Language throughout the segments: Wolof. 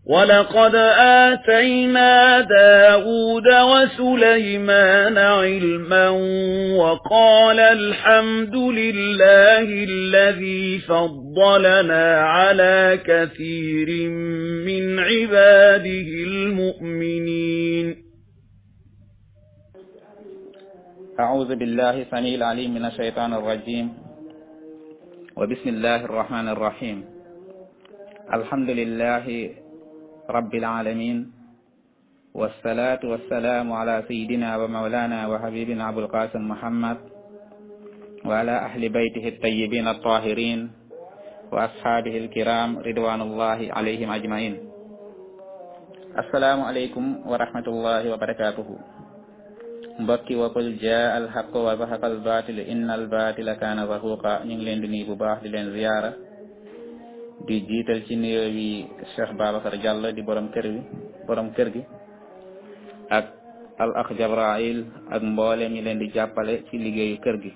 ولقد آتينا داود وسليمان علما وقال الحمد لله الذي فضلنا على كثير من عباده المؤمنين أعوذ بالله سميع العليم من الشيطان الرجيم وبسم الله الرحمن الرحيم الحمد لله رب العالمين والصلاة والسلام على سيدنا ومولانا وحبيبنا أبو القاسم محمد وعلى أهل بيته الطيبين الطاهرين وأصحابه الكرام رضوان الله عليهم أجمعين السلام عليكم ورحمة الله وبركاته mbokki waqul jaa al haqq wa zahaqa al batil inna al batila kaana zahuqa ñu ngi leen di nuyu bu baax di leen ziyaara di jiital ci nuyoo bi Cheikh Babacar Diallo di borom kër bi borom kër gi ak al akh Jabrail ak mbooleem ñi leen di jàppale ci liggéeyu kër gi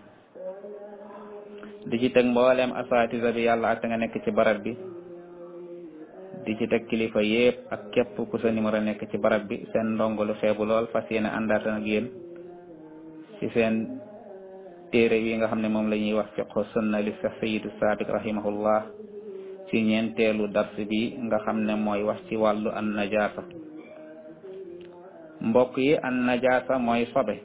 di ci teg mbooleem asatisa bi yàlla ak nga nekk ci barab bi di ci teg kilifa yépp ak képp ku sa numéro nekk ci barab bi seen ndongo lu xeebu lool fas yéene àndaata ak yéen ci seen téere yi nga xam ne moom la ñuy wax fiqhu sunna li Cheikh Sayyidu Sabiq rahimahullah ci ñeenteelu dars bi nga xam ne mooy wax ci wàllu an najaasa mbokk yi an najaasa mooy sobe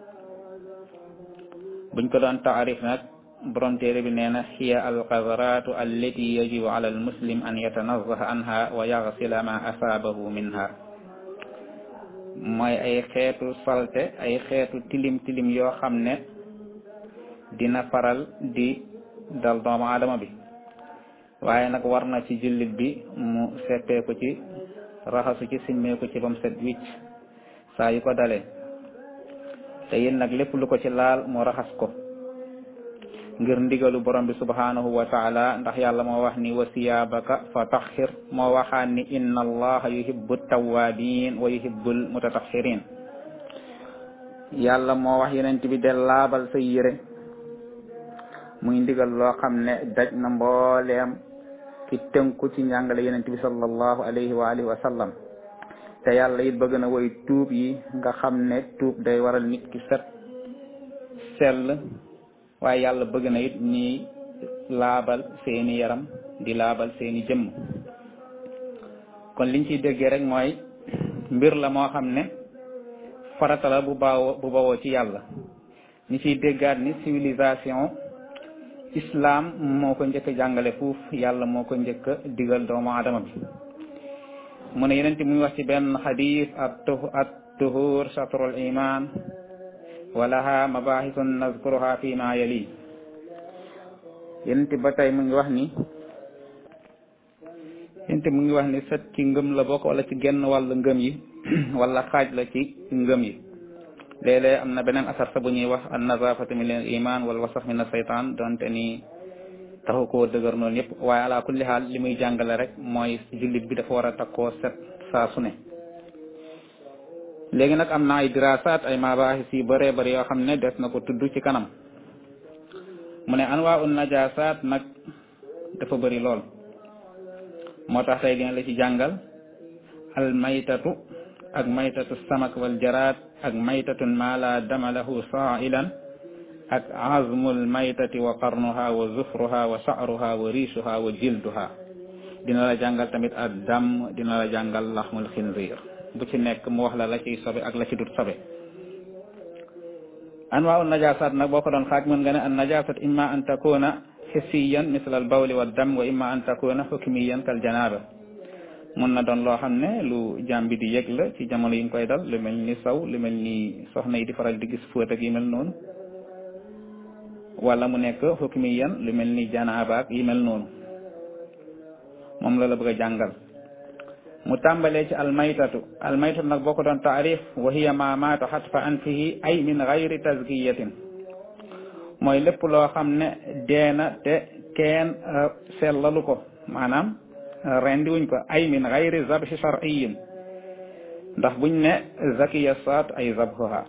buñ ko doon taarif nag borom téere bi nee na hiya alqadaratu allati yajibu ala almuslim an yatanazaha anha wa yaxsila ma asaabahu minha mooy ay xeetu salte ay xeetu tilim tilim yoo xam ne dina faral di dal doomu aadama bi waaye nag war na ci jullit bi mu seppeeku ci raxasu ci simmeeku ci bam set wicc saa yu ko dalee te yéen nag lépp lu ko ci laal mu raxas ko ngir ndigalu borom bi subhanahu wa taala ndax yàlla moo wax ni wa siyaabaka fa taxir moo waxaan ni inna allaha yuhibbu tawabin wa yuhibbul mutataxirin yàlla moo wax yenent bi de laabal sa yére muy ndigal loo xam ne daj na mbooleem ki tënku ci njàngale yenent bi sallallahu alayhi wa alihi wa sallam te yàlla it bëgg na woy tuub yi nga xam ne tuub day waral nit ki set sell waaye yàlla bëgg na it ñi laabal seeni yaram di laabal seeni jëmm kon liñ ciy déggee rek mooy mbir la moo xam ne farata la bu bawoo bu bawoo ci yàlla ñi ciy déggaat ni civilisation islam moo ko njëkk a jàngale fuuf yàlla moo ko njëkk a digal doomu aadama bi mu ne yeneen muy wax ci benn xadis at at tuhur shatrul iman walaha mabahisun nazkuruha fi ma yali yenente ba tey mu ngi wax ni yenente mu ngi wax ni set ci ngëm la bokk wala ci genn wàllu ngëm yi wala xaaj la ci ngëm yi léeg-léeg am na beneen asar sa bu ñuy wax an nazafatu min al iman wal wasax min asaytan donte ni taxu koo dëgër noonu yëpp waaye ala kulli xaal li muy jàngale rek mooy jullit bi dafa war a takkoo set saa su ne léegi nag am na ay dirasaat ay mabahis yu bëree bëri yoo xam ne des na ko tudd ci kanam mu ne anwaa un najasaat nag dafa bëri lool moo tax tey dina la ci jàngal al maytatu ak maytatu samak wal jaraad ak maytatun ma la dama lahu saailan ak azmul maytati wa qarnuha wa zufruha wa sha'ruha wa riishuha wa jilduha dina la jàngal tamit ad dam dina la jàngal laxmul xinziir bu ci nekk mu wax la la ciy sobe ak la ci dut sobe anwaa un najasat nag boo ko doon xaaj mën nga ne an najasat imma an takuna hissiyan misl al bawli wa dam wa imma an takuna hukmiyan kal janaba mun na doon loo xam ne lu jàmbi di yëg la ci jamono yi nga koy dal lu mel ni saw lu mel ni soxna yi di faral di gis fóot ak yi mel noonu wala mu nekk hukmiyan lu mel ni janaaba ak yi mel noonu moom la la bëgg a jàngal mu tàmbalee ci almaytatu almaytatu nag boo ko doon taarif wa hiya ma maata xatfa anfihi ay min gayri tazkiyatin mooy lépp loo xam ne deena te kenn sellalu ko maanaam rendi wuñ ko ay min gayri zabhi shar'iyin ndax buñ ne zakiya saat ay zabhuha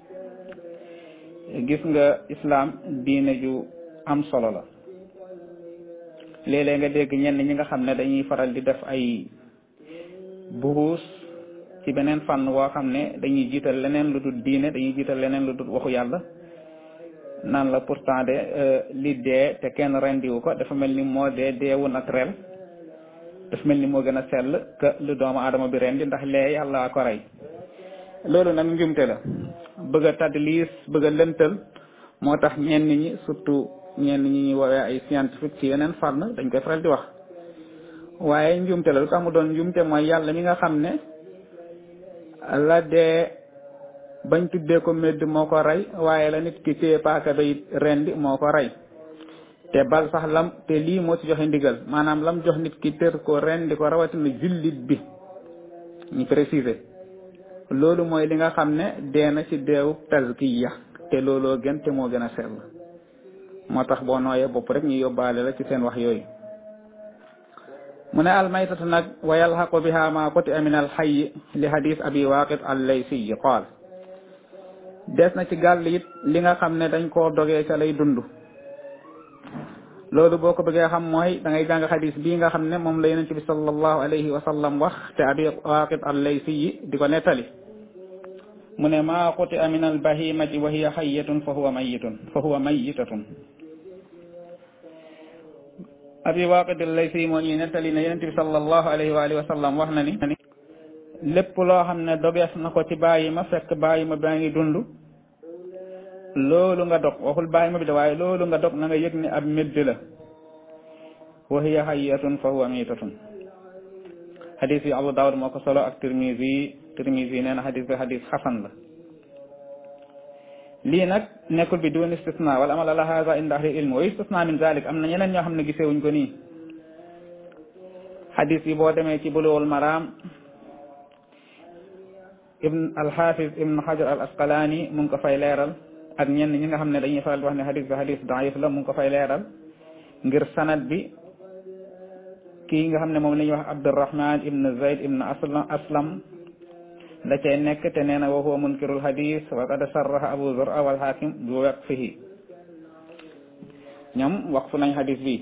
gis nga islam diine ju am solo la léeg-léeg nga dégg ñenn ñi nga xam ne dañuy faral di def ay buxuus ci beneen fànn woo xam ne dañuy jiital leneen lu dul diine dañuy jiital leneen lu dul waxu yàlla naan la pourtant de li dee te kenn rendiwu ko dafa mel ni moo dee deewu naturel dafa mel ni moo gën a sell que lu doomu aadama bi rendi ndax lee yàlla ko rey loolu nag njumte la bëgg a tadlis bëgg a lëntal moo tax ñenn ñi surtout ñenn ñi ñuy woowee ay scientifique ci yeneen fànn dañ koy faral di wax waaye njumte la lu tax mu doon njumte mooy yàlla mi nga xam ne la dee bañ tuddee ko medd moo ko rey waaye la nit ki téye paaka bay rendi moo ko rey te bal sax lam te lii moo ci joxe ndigal maanaam lam jox nit ki tër ko rendi ko rawatina jullit bi ñu préciser loolu mooy li nga xam ne dee na ci deewu tazkiya te looloo gën te moo gën a sell moo tax boo nooyee bopp rek ñu yóbbaale la ci seen wax yooyu mu ne almaytatu nag wa yalxaqu biha ma qutia min alxayi li hadis abi waqid allaysiyi qaal des na ci gàll it li nga xam ne dañ koo dogee ca lay dund loolu boo ko bëggee xam mooy da ngay jàng xadis bii nga xam ne moom la yonent bi sallallahu alayhi wa sallam wax te abi waqid allaysiyi di ko nettali mu ne maa qutia min albahimati wa hiya xayatun fa huwa mayitun fa huwa mayitatun abi waqid allaysi moo ñuy nettali ne yonent bi sallallahu alayhi wa alihi wa sallam wax na ni lépp loo xam ne dogees na ko ci bàyyi ma fekk bàyyi ma baa ngi dund loolu nga dog waxul bàyyi ma bi de waaye loolu nga dog na nga yëg ne ab médd la wa hiya hayyatun fa huwa miitatun xadis yi abu daawud moo ko solo ak tirmisi tirmisi nee na xadis bi xadis xasan la lii nag nekkul bi dun istisna wala amala la hada inda ahli ilm wa istisna min zalik am na ñeneen ñoo xam ne gisewuñ ko nii xadis yi boo demee ci buluwul maraam ibn alxafiz ibn xajar al asqalaani mu ngi ko fay leeral ak ñenn ñi nga xam ne dañuy faral di wax ne xadis bi xadis daif la mu ngi ko fay leeral ngir sanad bi kii nga xam ne moom la ñuy wax abdurahman ibn zayd ibn aslam aslam da cay nekk te nee na wa huwa munkirul hadis wa qad sarraha abu zur'a wal hakim bi waqfihi ñoom waqfu nañ hadis bi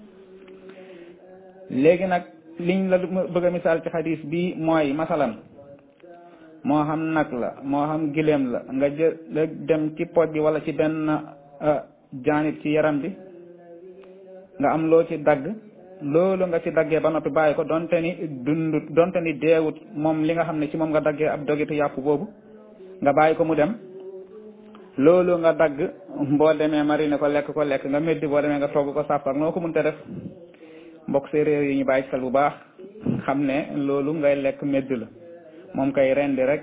léegi nag liñ la bëgg a misaal ci hadis bi mooy masalan moo xam nag la moo xam gileem la nga jël dem ci poj bi wala ci benn jaanit ci yaram bi nga am loo ci dagg loolu nga ci daggee ba noppi bàyyi ko donte ni dund donte ni deewut moom li nga xam ne ci moom nga daggee ab dogitu yàpp boobu nga bàyyi ko mu dem loolu nga dagg boo demee mariner ko lekk ko lekk nga meddi boo demee nga togg ko sàpp ak noo ko mënta def mbokk séeréer yi ñu bàyyi xel bu baax xam ne loolu ngay lekk medd la moom kay rendi rek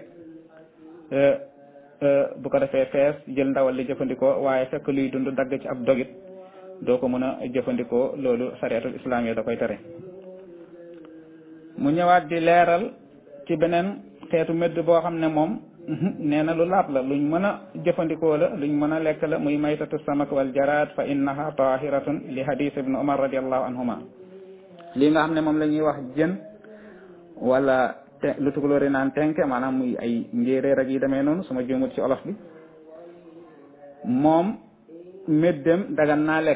bu ko defee fees jël ndawal li jëfandikoo waaye fekk luy dund dagg ci ab dogit doo ko mën a jëfandikoo loolu sariatul islam yi da koy tere mu ñëwaat di leeral ci beneen xeetu medd boo xam ne moom nee na lu laab la luñ mën a jëfandikoo la luñ mën a lekk la muy maytatu samak wal jaraad fa innaha tahiratun li hadith ibn umar radiallahu anhuma lii nga xam ne moom la ñuy wax jën wala te lu tukulóori naan tenke maanaam muy ay njéeréer ak yi demee noonu suma juumut ci olof bi moom méddem dagan naa lekk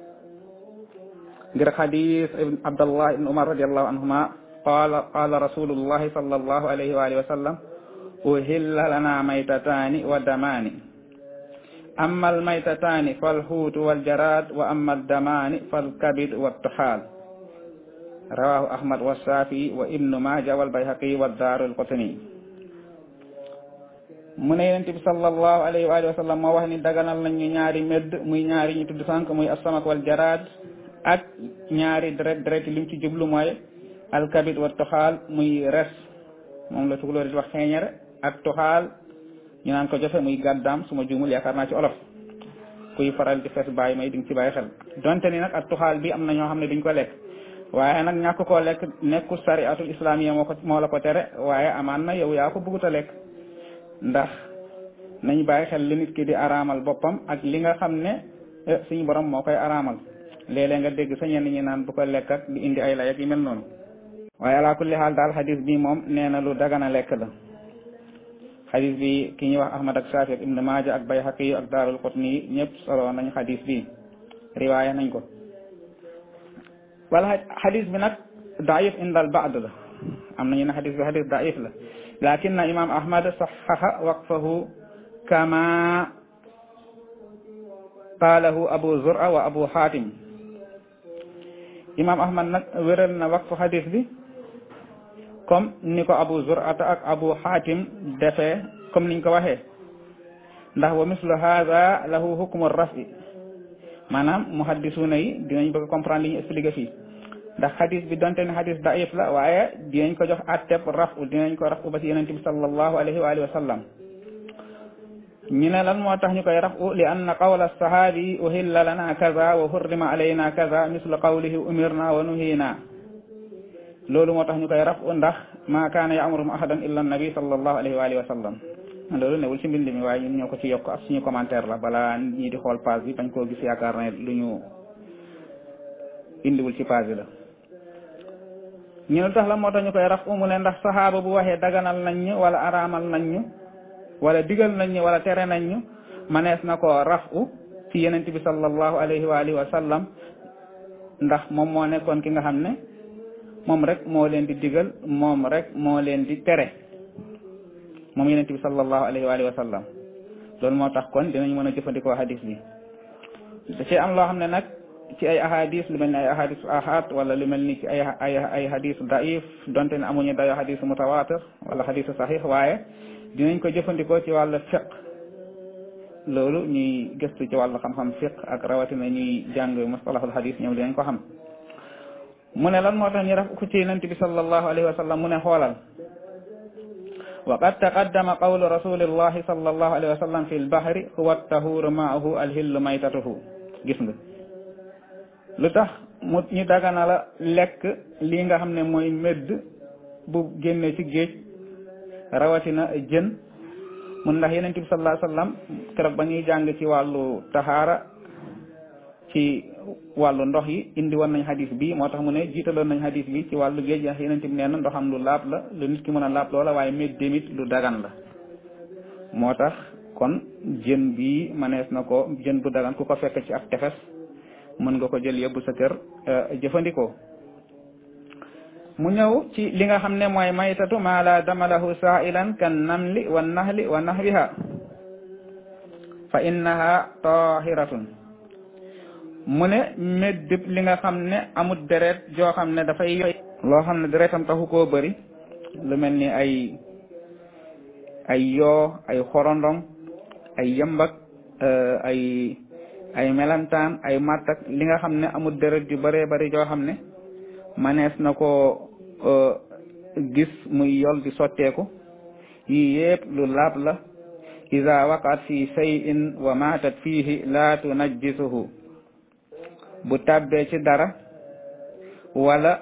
ngir xadis ibn abdallah ibn umar radiallahu anhuma qala qala rasulullahi sallallahu alayhi wa alihi wa sallam uhilla lana maytataani wa damaani amma almaytataani falhuutu waljarad wa amma addamaani falkabid wattuhaal rawahu ahmad wa shafii wa ibnu maja wal bayhaqi wa daarul qutni mu ne yonent bi sallallahu alayhi wa alihi wa sallam moo wax ni daganal nañ ñu ñaari medd muy ñaari ñu tudd sànq muy asamak wal jaraad ak ñaari deret deret lim ci jublu mooy alkabid wa toxaal muy res moom la tukulóor di wax xeeñere ak toxaal ñu naan ko jofe muy gàddaam su ma juumul yaakaar naa ci olof kuy faral di fees bàyyi may di nga ci bàyyi xel donte ni nag ak toxaal bi am na ñoo xam ne duñ ko lekk waaye nag ñàkk koo lekk nekkul sariatul islamiya moo ko moo la ko tere waaye amaan na yow yaa ko bëggut a lekk ndax nañ bàyyi xel li nit ki di araamal boppam ak li nga xam ne suñu borom moo koy araamal léeg-léeg nga dégg sa ñenn ñi naan bu ko lekk ak di indi ay lay ak yu mel noonu waaye ala kulli xaal daal xadis bi moom nee na lu dagana lekk la xadis bi ki ñuy wax ahmad ak shafi ak ibn maaja ak bayhaqi ak daarul qutni ñëpp solo nañ xadis bi riwaaya nañ ko wala xadis bi nag daif indal baad la am nañu ne xadis bi xadis daif la lakin imam ahmad saxaxa waqfahu kama qaalahu abu zura wa abu xaatim imam ahmad nag wéral na waqfu xadis bi comme ni ko abu zurata ak abu xaatim defee comme niñ ko waxee ndax wa mislu hada lahu hukmu rafi maanaam muhaddisuuna yi dinañ bëgg comprendre li ñu expliqué fii ndax xadis bi donte ne xadis daif la waaye dinañ ko jox atteb rafu dinañ ko rafu ba ci yonente bi sallallahu alayhi wa alihi wa sallam ñu ne lan moo tax ñu koy rafu li anna qawla sahabi uhilla lana kaza wa hurrima alayna kaza mislu qawlihi umirna wa nuhina loolu moo tax ñu koy rafu ndax ma kaana ya'muruhum ahadan illa nabi sallallahu alayhi wa alihi wa sallam loolu newul ci mbind mi waaye ñun ñoo ko ci yokk ak suñu commentaire la balaa ñii di xool page bi bañ koo gis yaakaar ne lu ñu indiwul ci page bi la ñu ne tax la moo tax ñu koy raf mu ne ndax saxaaba bu waxee daganal nañ ñu wala araamal nañ ñu wala digal nañ ñu wala tere nañ ñu manees na ko rafu ci yenent bi sallallahu alayhi wa alihi wa sallam ndax moom moo nekkoon ki nga xam ne moom rek moo leen di digal moom rek moo leen di tere moom yenent bi sallallahu alayhi wa alihi wa sallam loolu moo tax kon dinañ mën a jëfandikoo hadis bi da ci am loo xam ne nag ci ay ahadis lu mel ni ay ahadis ahad wala lu mel ni ci ay ay ay hadis daif donte ne amuñu dayo hadis mutawatir wala hadis sahih waaye dinañ ko jëfandikoo ci wàllu fiq loolu ñuy gëstu ci wàllu xam-xam fiq ak rawatina ñuy jàng mustalahul hadis ñoom dinañ ko xam mu ne lan moo tax ñu raf ko ci yonent bi sallallahu alayhi wa sallam mu ne xoolal wa qad taqaddama qawlu rasulillahi sallallahu alayhi wa sallam fi lbahri huwa tahuru maahu alhillu maytatuhu gis nga lu tax mu ñu dagana la lekk lii nga xam ne mooy medd bu génne ci géej rawatina jën mun ndax yeneen bi sallallahu alayhi wa sallam keroog ba ñuy jàng ci wàllu taxaara ci wàllu ndox yi indi woon nañ hadis bi moo tax mu ne jiitaloon nañ hadis bi ci wàllu géej ndax yeneen bi nee na ndoxam lu laab la lu nit ki mën a laab loola waaye medd demit lu dagan la moo tax kon jën bi manees na ko jën bu dagan ku ko fekk ci ak tefes mën nga ko jël yóbbu sa kër jëfandikoo mu ñëw ci li nga xam ne mooy maytatu maa la damalahu saailan kan namli wa nahli wa nahwiha fa innaha tahiratun mu ne méddib li nga xam ne amut deret joo xam ne dafay yoy loo xam ne deretam taxu koo bëri lu mel ni ay ay yoo ay xorondong ay yëmbak ay ay melantaan ay mattak li nga xam ne amul deret yu bëree bëri joo xam ne manees na ko gis muy yol di sotteeku yii yépp lu laab la ida waqat fi shay'in wa matat fihi la tunajjisuhu bu tàbbee ci dara wala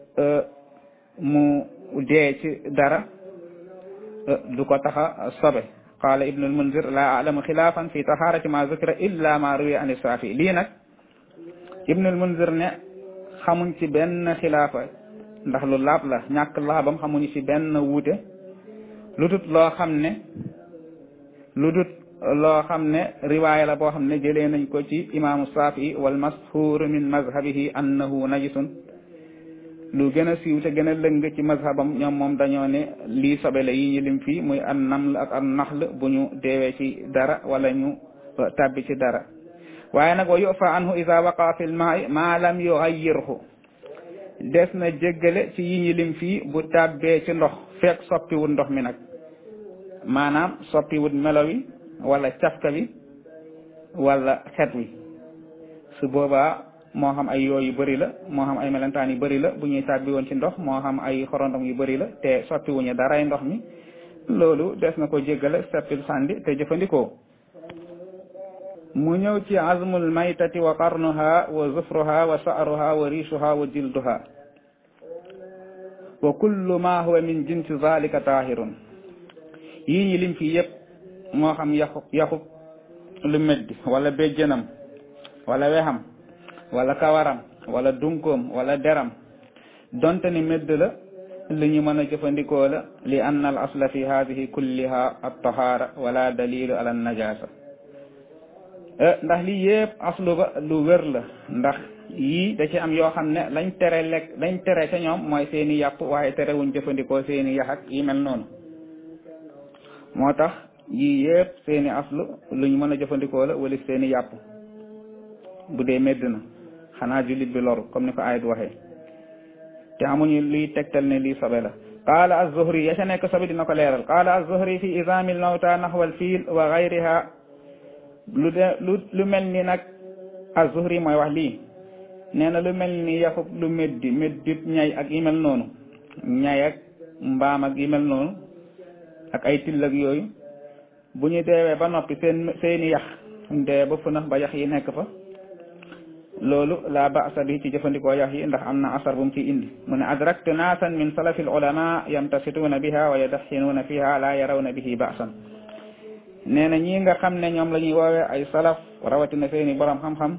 mu dee ci dara du ko taxa sobe qala ibnul munzir la alamu xilaafan fi taharati ma zukira illa ma ruwiya an saafi lii nag ibnul munzir ne xamuñ ci benn xilaafa ndax lu laab la ñàkk laabam xamuñu ci benn wuute lu dut loo xam ne lu dut loo xam ne riwaaya la boo xam ne jëlee nañ ko ci imaamu saafi wal mashhur min mazhabihi annahu najisun lu gën a siiw te gën a lëng ci mazhabam ñoom moom dañoo ne lii sobe la yi ñu lim fii muy an naml ak an naxl bu ñu deewee ci dara wala ñu tabbi ci dara waaye nag wa yufa anhu ida waqa fi lmaai ma lam yugayyirhu des na jéggale ci yi ñu lim fii bu tabbee ci ndox fekk soppiwut ndox mi nag maanaam soppiwut melo wi wala cafka bi wala xet wi su boobaa moo xam ay yoo yu bëri la moo xam ay melentaan yu bëri la bu ñuy tàbbi woon ci ndox moo xam ay xorondom yu bëri la te soppiwuñu daray ndox mi loolu des na ko jéggale seppil sàndi te jëfandikoo mu ñëw ci azmul maytati wa qarnuha wa zufruha wa sa'ruha wa riishuha wa jilduha wa kullu ma huwa min jinsi zalika tahirun yii ñi lim fii yépp moo xam yaxu yaxub lu meddi wala béjjënam wala wexam wala kawaram wala dunkoom wala deram donte ni medd la li ñu mën a jëfandikoo la li anna al asla fi hadihi kulliha at-tahara wala dalilu ala najasa ndax lii yépp aslu ba lu wér la ndax yii da ci am yoo xam ne lañ tere lekk lañ tere ca ñoom mooy seeni yàpp waaye terewuñ jëfandikoo seeni yax ak yi mel noonu moo tax yii yëpp seeni aslu luñ mën a jëfandikoo la wala seeni yàpp bu dee medd na xanaa jullit bi loru comme ni ko ayit waxee te amuñu luy tegtal ne lii sobe la qaala az-Zuhri ya ca nekk sobe dina ko leeral qaala az-Zuhri fi izaamil mawta naxwal fiil wa gayriha lu de lu lu mel ni nag az-Zuhri mooy wax lii nee na lu mel ni yaxub lu meddi meddib ñay ak yi mel noonu ñay ak mbaam ak yi mel noonu ak ay till ak yooyu bu ñu deewee ba noppi seen seeni yax dee ba funax ba yax yi nekk fa loolu la ba'sa bi ci jëfandikoo yax yi ndax am na asar bu mu ciy indi mu ne adraktu naasan min salafi al ulama yamtasituuna biha wa yadaxinuuna fiha la yarawna bihi ba'san nee na ñii nga xam ne ñoom la ñuy woowee ay salaf rawatina seeni borom xam-xam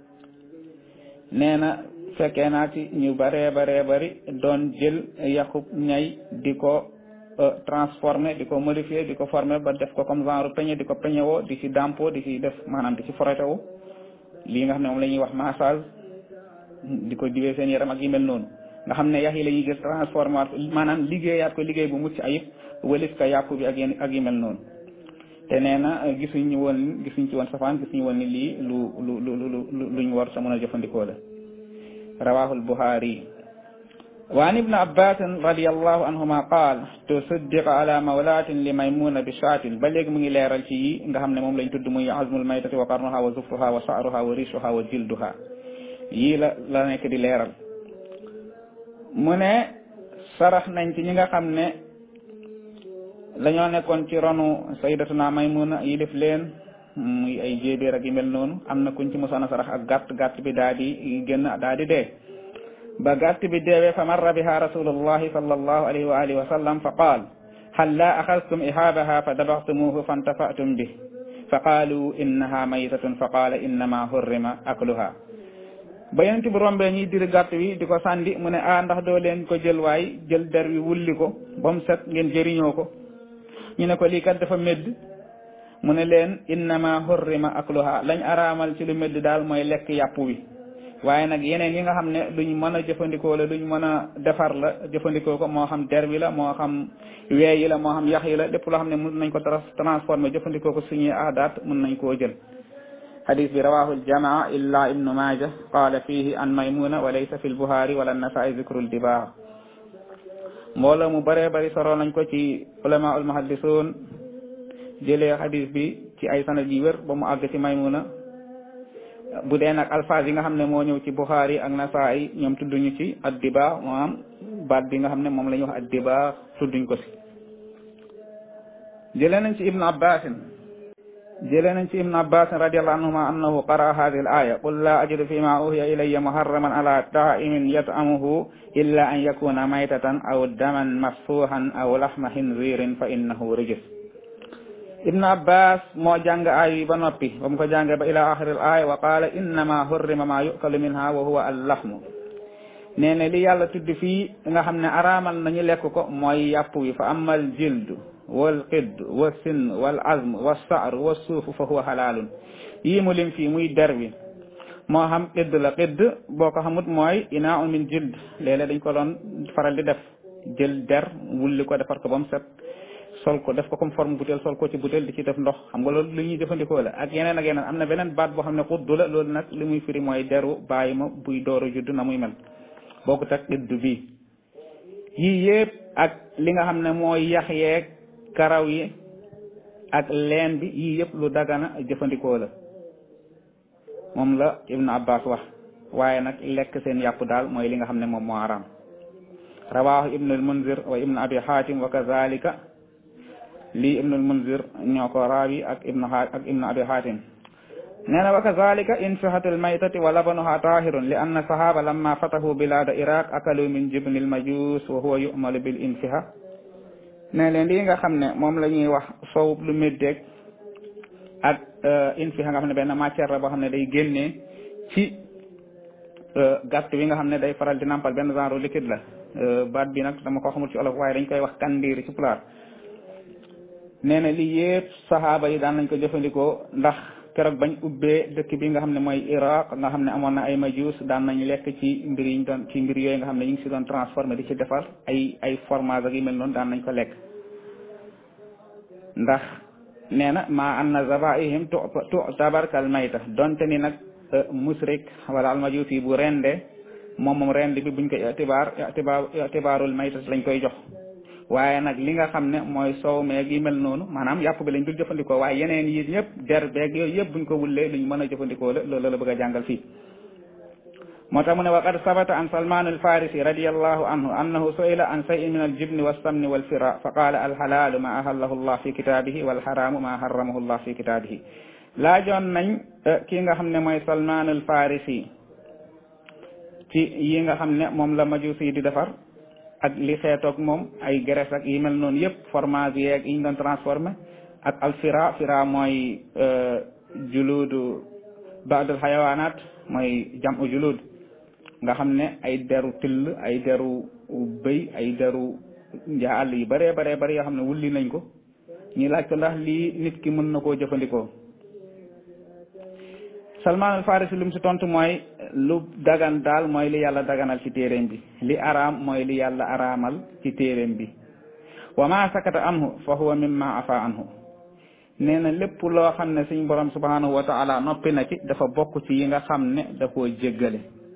nee na fekkee naa ci ñu baree baree bari doon jël yaxub ñay di ko transformé di ko modifié di ko formé ba def ko comme genre peñe di ko peñe woo di ci dampo di ci def maanaam di ci forete woo lii nga xam ne moom la ñuy wax massage di ko diwee seen yaram ak yi mel noonu nga xam ne yax yi la ñuy gis transformé waat maanaam liggéeyaat ko liggéey bu mucc ayib wëlis ka yàpp bi ak yéen ak yi mel noonu te nee na gisuñu woon gisuñ ci woon safaan gisuñu woon ni lii lu lu lu lu luñ war sa mën a jëfandikoo la rawahu al-Bukhari wa an ibn abbas radiallahu anhuma qaal tusaddiqa ala mawlatin li maymuna bi shaatin ba léegi mu ngi leeral ci yi nga xam ne moom lañ tudd muy azmul maytati wa qarnuha wa zufruha wa sha'ruha wa rishuha wa jilduha yii la la nekk di leeral mu ne sarax nañ ci ñi nga xam ne lañoo nekkoon ci ronu sayyidatuna maymuna yi def leen muy ay jéebéer ak yu mel noonu am na kuñ ci mosoon a sarax ak gàtt gàtt bi daa di génn daa di dee ba gàtt bi deewee fa marra biha rasulullahi sallallahu alayhi wa alihi wa sallam fa qaal hal la axadtum ihaabaha fa dabaxtumuhu fantafatum bi fa qaalu innaha maytatun fa qaala innama hurrima akluha ba yonent bi rombee ñiy diri gàtt wi di ko sàndi mu ne a ndax doo leen ko jël waay jël der wi wulli ko ba mu set ngeen jëriñoo ko ñu ne ko lii kat dafa medd mu ne leen innama hurrima akluha lañ araamal ci lu medd daal mooy lekk yàpp wi waaye nag yeneen yi nga xam ne luñ mën a jëfandikoo la luñ mën a defar la jëfandikoo ko moo xam der bi la moo xam wee yi la moo xam yax yi la lépp loo xam ne mën nañ ko transformé jëfandikoo ko suñuy aadaat mën nañ koo jël hadis bi rawahu aljamaa illa ibnu maaja qaala fihi an maymuna wa laysa fi lbuhaari wala nasaa'i zikru ldibaar mbooloo mu bëree bëri soro nañ ko ci ulama ul muhaddisuun jëlee hadis bi ci ay sanad yi wér ba mu àgg ci maymuna bu dee nag alphase yi nga xam ne moo ñëw ci Bukhari ak Nasaa'i ñoom tudduñu ci addiba maanaam baat bi nga xam ne moom la ñuy wax addiba tudduñ ko si jëlee nañ ci Ibn Abbas jëlee nañ ci Ibn Abbas radiyallahu anhuma annahu qara'a hadhihi al-aya qul la ajidu fima uhiya ilayya muharraman ala ta'imin yat'amuhu illa an yakuna maytatan aw daman masfuhan aw lahma khinzirin fa innahu rijs ibnu abbas moo jàng aay yi ba noppi ba mu ko jàngee ba ila axiril aaya wa qaala innama hurrima ma yukalu minha wa huwa allahmu nee na li yàlla tudd fii nga xam ne araamal nañu lekk ko mooy yàpp wi fa amma al jildu wal qidd wa sinn wal azm wa sa'r wa suuf fa huwa halaalun yii mu lim fii muy der bi moo xam qidd la qidd boo ko xamut mooy inaa'un min jild léeg-léeg dañ ko doon faral di def jël der wulli ko defar ko ba mu set sol ko def ko comme forme butéel sol ko ci butéel di ci def ndox xam nga loolu lu ñuy jëfandikoo la ak yeneen ak yeneen am na beneen baat boo xam ne xuddu la loolu nag li muy firi mooy deru bàyyi ma buy dooru judd na muy mel bokkut ak idd bi yii yëpp ak li nga xam ne mooy yax yeeg karaw yi ak leen bi yii yëpp lu dagana jëfandikoo la moom la Ibn Abbas wax waaye nag lekk seen yàpp daal mooy li nga xam ne moom moo araam rawahu ibnu al-Munzir wa ibnu abi hatim wa kazalika lii ibnu al-Munzir ñoo ko raawi ak ibnu ak ibnu abi hatim nee na wa kazalika infihatu al-maytati wa labanuha tahirun li anna sahaba lamma fatahu bilada iraq akalu min jibni al-majus wa huwa yu'malu bil infiha ne leen lii nga xam ne moom la ñuy wax soow lu méddeeg ak infiha nga xam ne benn matière la boo xam ne day génnee ci gàtt bi nga xam ne day faral di nampal benn genre liquide la baat bi nag dama ko xamul ci olof waaye dañ koy wax kandiir ci pulaar nee na lii yëpp saxaaba yi daan nañ ko jëfandikoo ndax keroog bañ ubbee dëkk bi nga xam ne mooy Iraq nga xam ne amoon na ay majuus daan nañ lekk ci mbir yi ñu doon ci mbir yooyu nga xam ne ñu ngi si doon transformé di ci defar ay ay fromage ak yu mel noonu daan nañ ko lekk ndax nee na maa anna zabaihim tu tu'tabar kal mayta donte ni nag musrik wala almajuus yi bu rende moom moom rend bi buñ ko itibaar itibaar itibaarul mayta lañ koy jox waaye nag li nga xam ne mooy soow meeg yi mel noonu maanaam yàpp bi lañ dul jëfandikoo waaye yeneen yi yëpp der beeg yooyu yëpp buñ ko wullee luñ mën a jëfandikoo la loolu la bëgg a jàngal fii moo tax mu ne wa qad sabata an salman alfarisi radiallahu anhu annahu su'ila an shay'in min aljibni walsamni walfira fa qaala alxalaalu ma ahallahu llah fi kitaabihi walxaraamu ma harramahu llah fi kitaabihi laajoon nañ kii nga xam ne mooy salman alfarisi ci yi nga xam ne moom la majusi yi di defar ak li xeetoog moom ay graisse ak yi mel noonu yëpp fromage yeeg yi ñu doon transformé ak alfira fira mooy juludu baadul xayawaanaat mooy jam u julud nga xam ne ay deru till ay deru bëy ay deru njaa àll yu bëree baree bëri yoo xam ne wulli nañ ko ñu laaj ko ndax lii nit ki mën na koo jëfandikoo Salman al Farisi lu mu si tontu mooy lu dagan daal mooy li yàlla daganal ci téeréem bi li araam mooy li yàlla araamal ci téeréem bi wa ma sakata anhu fa huwa mimma afa anhu nee na lépp loo xam ne suñ borom subhanahu wa taala noppi na ci dafa bokk ci yi nga xam ne da koo jéggale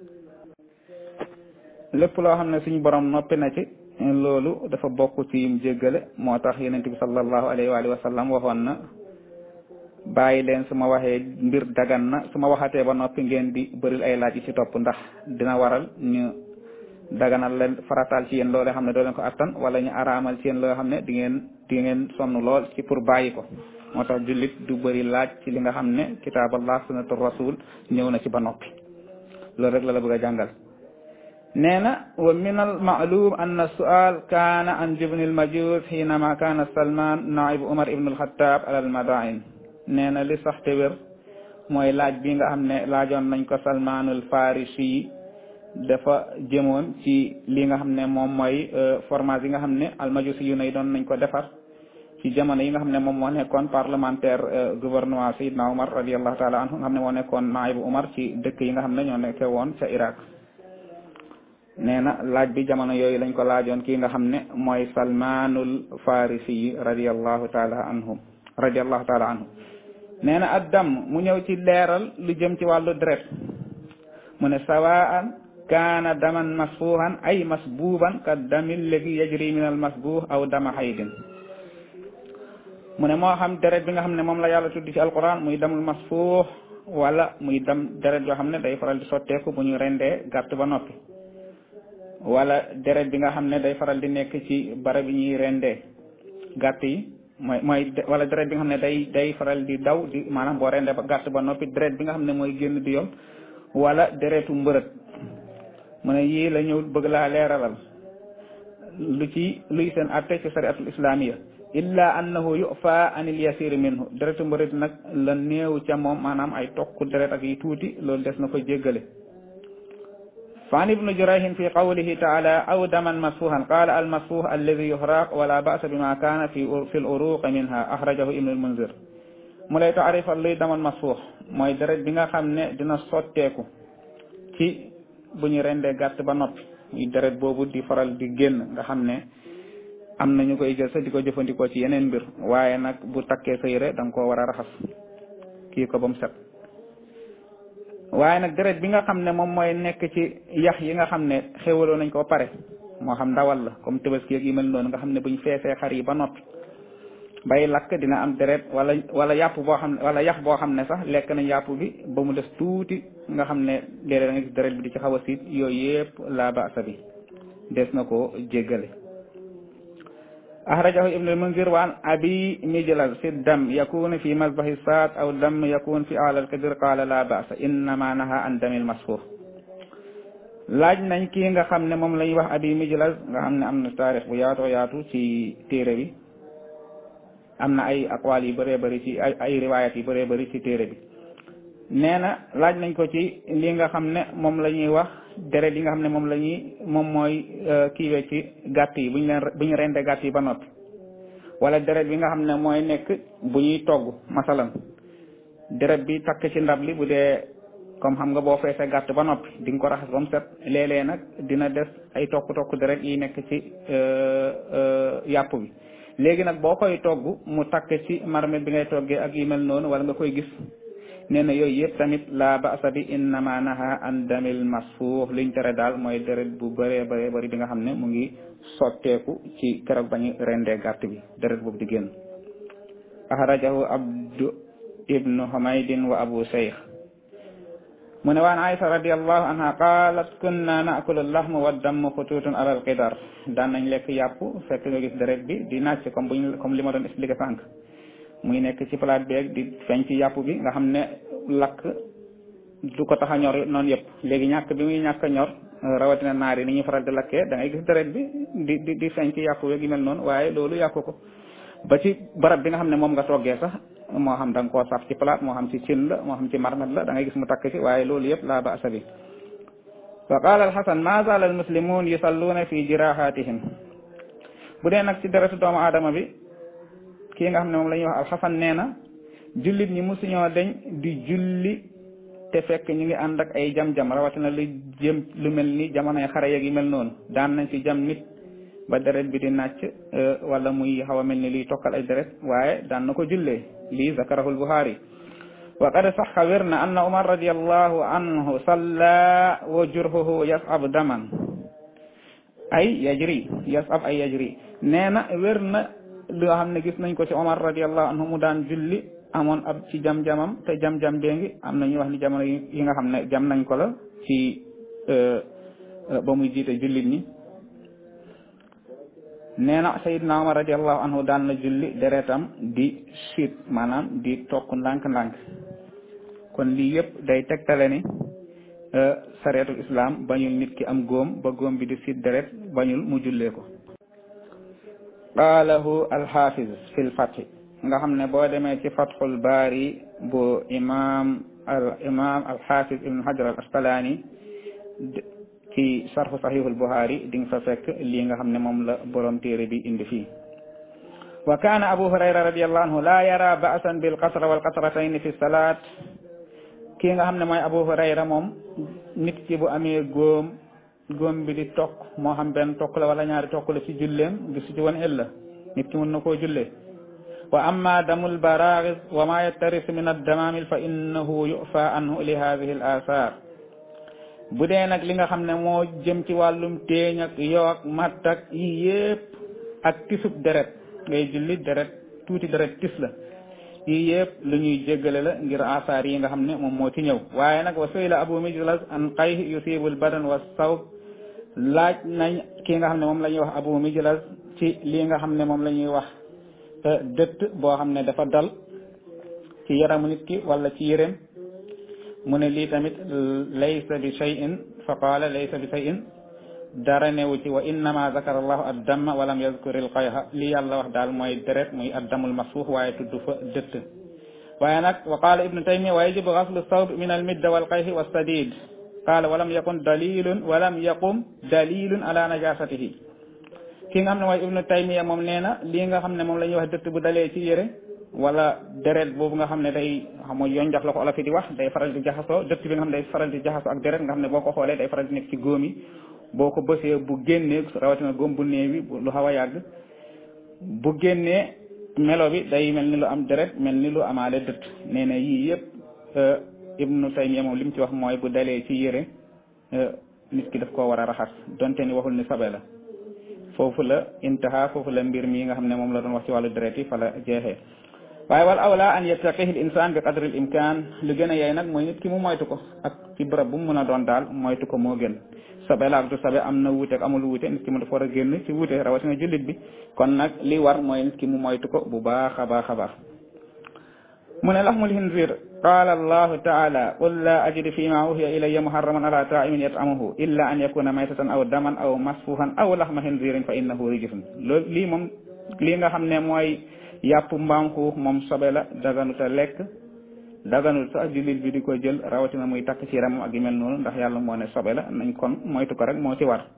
lépp loo xam ne suñ borom noppi na ci loolu dafa bokk ci yim jéggale moo tax yonent bi sallallahu alayhi wa alihi wa sallam waxoon na bàyyi leen su ma waxee mbir dagan na su ma waxatee ba noppi ngeen di bëril ay laaj yi ci topp ndax dina waral ñu daganal leen farataal ci yéen loolee xam ne doo leen ko attan wala ñu araamal ci yéen loo xam ne di ngeen di ngeen sonn lool ci pour bàyyi ko moo tax jullit du bëri laaj ci li nga xam ne kitaaballah sunnatu rasul ñëw na ci ba noppi loolu rek la la bëgg a jàngal nee na wa min al maalum anna sual kaana an jibni al majus xiinama kaana salman naibu umar ibnu alxataab ala al madain nee na li sax te wér mooy laaj bi nga xam ne laajoon nañ ko salmaanul farisi yi dafa jëmoon ci li nga xam ne moom mooy fromage yi nga xam ne almajusi yu nay doon nañ ko defar ci jamono yi nga xam ne moom moo nekkoon parlementaire gouvernement Seydina Omar radiallahu taala anhu nga xam ne moo nekkoon naibu Omar ci dëkk yi nga xam ne ñoo nekke woon ca Irak nee na laaj bi jamono yooyu lañ ko laajoon kii nga xam ne mooy salmaanul farisi yi radiallahu taala anhu radiallahu taala anhu nee na addam mu ñëw ci leeral lu jëm ci wàllu deret mu ne sawaan kaana daman masfuuhan ay masbuuban ka damil léegi yajri min al masbuuh aw dama haydin mu ne moo xam deret bi nga xam ne moom la yàlla tuddi ci alquran muy damul masfuuh wala muy dam deret yoo xam ne day faral di sotteeku bu ñu rendee gàtt ba noppi wala deret bi nga xam ne day faral di nekk ci barab yi ñuy rendee gàtt yi mooy mooy wala deret bi nga xam ne day day faral di daw di maanaam boo rendee ba gàtt ba noppi deret bi nga xam ne mooy génn di yoon wala deretu mbërët mu ne yii la ñëw bëgg laa leeralal lu ci luy seen atte ci shariatul islamiya illa annahu yufa anil yasir minhu deretu mbërët nag la néew ca moom maanaam ay tokk deret ak yi tuuti loolu des na ko jéggale فعن ابن جريح في قوله تعالى أو دما مسفوحا قال المسفوح الذي يحرق ولا بأس بما كان في في الأروق منها أخرجه ابن المنذر mu lay taarifal luy daman masfuux mooy deret bi nga xam ne dina sotteeku ci bu ñu rendee gàtt ba noppi muy deret boobu di faral di génn nga xam ne am na ñu koy jël sa di ko jëfandikoo ci yeneen mbir waaye nag bu takkee sa yére da nga koo war a raxas kii ko ba mu set waaye nag deret bi nga xam ne moom mooy nekk ci yax yi nga xam ne xéwaloo nañ ko pare moo xam ndawal la comme tabaski ak yi mel noonu nga xam ne buñ feesee xar yi ba noppi bay lakk dina am deret wala wala yàpp boo xam ne wala yax boo xam ne sax lekk nañ yàpp bi ba mu des tuuti nga xam ne léeg-léeg da nga gis deret bi di ci xaw a siit yooyu yëpp la baasa bi des na ko jéggale أخرجه ابن المنذر وعن أبي مجلس في الدم يكون في مذبح الصاد أو الدم يكون في أعلى القدر قال لا بأس إنما نهى عن دم المسفوح laaj nañ kii nga xam ne moom la ñuy wax abi mijlas nga xam ne am na taarix bu yaatoo yaatu ci téere bi am na ay aqwaal yu bëree bëri ci ay ay riwaayat yu bëree bëri ci téere bi nee na laaj nañ ko ci li nga xam ne moom la ñuy wax deret yi nga xam ne moom la ñuy moom mooy kiiwee ci gàtt yi bu ñu leen bu ñu rendee gàtt yi ba noppi wala deret bi nga xam ne mooy nekk bu ñuy togg masalan deret bi takk ci ndab li bu dee comme xam nga boo feesee gàtt ba noppi di nga ko raxas ba mu set léeg-léeg nag dina des ay tokk-tokk deret yi nekk ci yàpp bi léegi nag boo koy togg mu takk ci marmet bi ngay toggee ak yu mel noonu wala nga koy gis nee na yooyu yëpp tamit la ba'sa bi innama naha an damil masfuux liñ tere daal mooy deret bu bëree bëree bëri bi nga xam ne mu ngi sotteeku ci keroog bañu rendee gàtt bi deret boobu di génn axrajahu abdu ibnu humaydin wa abu shaykh mu ne waan aisha radiallahu anha qalat kunna naakulu lahma wa damm xututun ala alqidar daan nañ lekk yàpp fekk nga gis deret bi di nàcc comme buñ comme li ma doon expliqué sànq muy nekk ci palaat beeg di feeñ ci yàpp bi nga xam ne lakk du ko tax a ñor noonu yëpp léegi ñàkk bi muy ñàkk a ñor rawatina naar yi ni ñuy faral di lakkee da ngay gis deret bi di di di feeñ ci yàpp beeg yu mel noonu waaye loolu yàqu ko ba ci barab bi nga xam ne moom nga toggee sax moo xam da nga koo saf ci palaat moo xam ci cin la moo xam ci marmet la da ngay gis mu takk ci waaye loolu yëpp laa ba'sa bi wa qaala alxasan ma zaala almuslimun yusalluuna fi jirahatihim bu dee nag ci deretu doomu aadama bi kii nga xam ne moom la ñuy wax alxasan nee na jullit ñi musuñoo deñ di julli te fekk ñu ngi ànd ak ay jam-jam rawatina lu jëm lu mel ni jamonoy xare yeeg yi mel noonu daan nañ ci jam nit ba deret bi di nàcc wala muy xaw a mel ni liy tokkal ay deret waaye daan na ko jullee lii zakarahu lbuxaari wa qad saxa wér na anna umar radiallahu anhu salla wa jurhuhu yasab daman ay yajri yasab ay yajri nee na wér na li nga xam ne gis nañ ko ci omar radiallahu anhu mu daan julli amoon ab ci jam-jamam te jam-jam bee ngi am na ñuy wax ni jamono yi nga xam ne jam nañ ko la ci ba muy jiite jullit ñi nee na sayidna omar radiallahu anhu daan na julli deretam di siit maanaam di tokk ndànk-ndànk kon lii yëpp day tegtale ni sareetul islam bañul nit ki am góom ba góom bi di siit deret bañul mu jullee ko qaalahu alxafiz fi lfathi nga xam ne boo demee ci fathul baari bu imam al imam alxafiz ibn hajar al asqalaani ci sarxu saxiixul buxaari di nga fa fekk lii nga xam ne moom la borom téere bi indi fii wa kaana abu hurayra radiallahu anhu laa yara ba'san bil qasra wal qasratayni fi salaat kii nga xam ne mooy abu hurayra moom nit ki bu amee góom góom bi di tokk moo xam benn tokk la wala ñaari tokk la ci julleem gisu ci woon illa nit ki mën na koo jullee wa amma damul baraagis wa ma yattaris min addamaamil fa innahu yufa anhu li hadihi al athar bu dee nag li nga xam ne moo jëm ci wàllum téeñ ak yoo ak matt ak yi yëpp ak tisub deret ngay julli deret tuuti deret tis la yii yëpp lu ñuy jéggale la ngir asaar yi nga xam ne moom moo ci ñëw waaye nag wa su'ila abu mijlas an qayh yusibu al badan wa sawb laaj nañ kii nga xam ne moom la ñuy wax abu mijlas ci lii nga xam ne moom la ñuy wax dëtt boo xam ne dafa dal ci yaramu nit ki wala ci yéreem mu ne lii tamit laysa bi shay'in fa qaala laysa bi shay'in dara newu ci wa innama zakara allahu addamma walam yazkur il qayha li yàlla wax daal mooy deret muy addamul masfuux waaye tudd fa dëtt waaye nag wa qaala ibnu taymiya wa yajibu gaslu sawb min al midda wal qayhi wa sadid qaala walam yakun dalilun walam yaqum dalilun ala najasatihi ki nga xam ne mooy ibnu taymiya moom nee na lii nga xam ne moom la ñuy wax dëtt bu dalee ci yére wala deret boobu nga xam ne day xam nga yoon jax la ko olof yi di wax day faral di jaxasoo dëtt bi nga xam ne day faral di jaxasoo ak deret nga xam ne boo ko xoolee day faral di nekk ci góom yi boo ko bësee bu génnee rawatina góom bu néew bi lu xaw a yàgg bu génnee melo bi day mel ni lu am deret mel ni lu amaale dëtt nee na yii yëpp ibnu taymiya moom li mu ci wax mooy bu dalee ci yére nit ki daf koo war a raxas donte ni waxul ni sabe la foofu la intaha foofu la mbir mi nga xam ne moom la doon wax ci wàllu deret yi fa la jeexee waaye wal awla an yattaqihi l insan bi qadri l imkan lu gën a yey nag mooy nit ki mu moytu ko ak ci bërëb bu mu mën a doon daal moytu ko moo gën sabe la ak du sabe am na wuute ak amul wuute nit ki mu dafa war a génn ci wuute rawatina jullit bi kon nag li war mooy nit ki mu moytu ko bu baax a baax a baax mu ne laxmul hinzir qaala allahu taala qul la ajidu fi ma uhiya ilayya muharraman ala taimin yat'amuhu illa an yakuna maytatan aw daman aw masfuhan aw laxma hinzirin fa innahu rijsun loolu lii moom lii nga xam ne mooy yàpp mbaam xuux moom sobe la daganut a lekk daganut sax jullit bi di ko jël rawatina muy takk ci yaramam ak yu mel noonu ndax yàlla moo ne sobe la nañ kon moytu ko rek moo ci war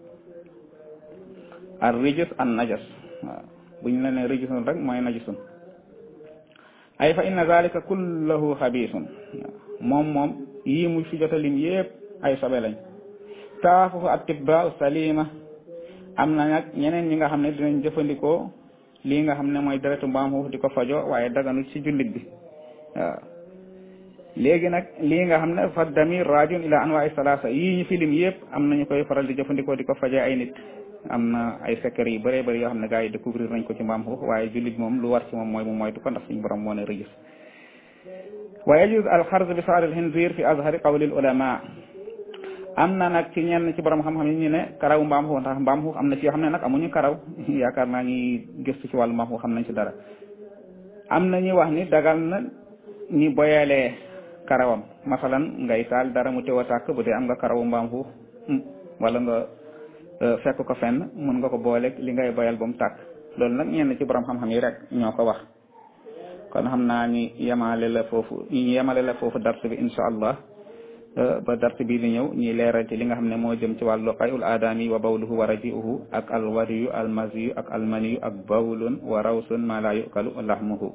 ar rijus an najas waaw bu ñu la ne rijusun rek mooy najisun ay fa inna zalika kullahu xabiisun moom moom yii mu fi jotalim yépp ay sobe lañ taafufu atibaa salima am na nag ñeneen ñi nga xam ne dinañ jëfandikoo lii nga xam ne mooy deretu mbaam xuux di ko fajo waaye daganu ci jullit bi waaw léegi nag lii nga xam ne fa damir rajun ila anwa'i salasa yii ñu filim yëpp am nañu koy faral di jëfandikoo di ko faje ay nit am na ay secret yu bëree bëri yoo xam ne gars yi découvrir nañ ko ci mbaam xuux waaye jullit moom lu war ci moom mooy mu moytu ko ndax suñu borom moo ne rëgis wa yajuz al xarz bi saar al xinzir fi azhari qawli al ulama am na nag ci ñenn ci borom xam-xam yi ñu ne karaw mbaam xuux ndax mbaam xuux am na ci yoo xam ne nag amuñu karaw yaakaar naa ñi gëstu ci wàllu mbaam xuux xam nañ ci dara am na ñuy wax ni dagal na ñi boyalee karawam masalan ngay taal dara mu teew a tàkk bu dee am nga karawu mbaam xuux wala nga fekk ko fenn mun nga ko booleeg li ngay boyal ba mu tàkk loolu nag ñenn ci borom xam-xam yi rek ñoo ko wax kon xam naa ñi yemale la foofu ñi yemale la foofu dars bi insha allah ba dars bii di ñëw ñi leeral ci li nga xam ne moo jëm ci wàllu qayul aadami wa bawluhu wa rajiuhu ak alwariyu almasiyu ak almaniyu ak bawlun wa rawsun ma la yukalu lahmuhu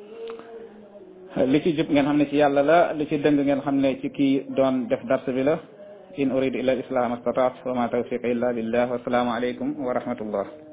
li ci jub ngeen xam ne ci yàlla la li ci dëng ngeen xam ne ci kii doon def dars bi la in uridu illa al islam astataat wa ma tawfiq illa billah wa salaamu alaykum wa rahmatullah